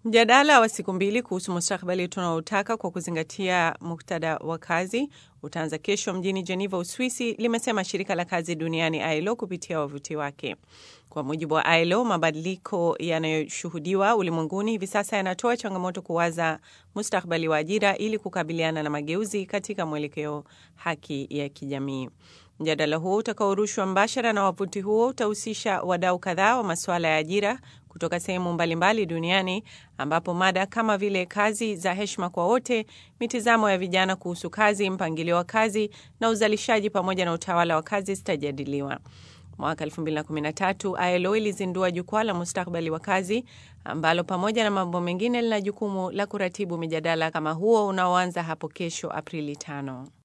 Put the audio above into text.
Mjadala wa siku mbili kuhusu mustakabali tunaotaka kwa kuzingatia muktadha wa kazi utaanza kesho mjini Geneva, Uswisi, limesema shirika la kazi duniani ILO kupitia wavuti wake. Kwa mujibu wa ILO, mabadiliko yanayoshuhudiwa ulimwenguni hivi sasa yanatoa changamoto kuwaza mustakabali wa ajira ili kukabiliana na mageuzi katika mwelekeo haki ya kijamii. Mjadala huo utakaorushwa mbashara na wavuti huo utahusisha wadau kadhaa wa masuala ya ajira kutoka sehemu mbalimbali duniani ambapo mada kama vile kazi za heshima kwa wote, mitizamo ya vijana kuhusu kazi, mpangilio wa kazi na uzalishaji pamoja na utawala wa kazi zitajadiliwa. Mwaka 2013 ILO ilizindua jukwaa la mustakabali wa kazi ambalo pamoja na mambo mengine lina jukumu la kuratibu mijadala kama huo unaoanza hapo kesho Aprili 5.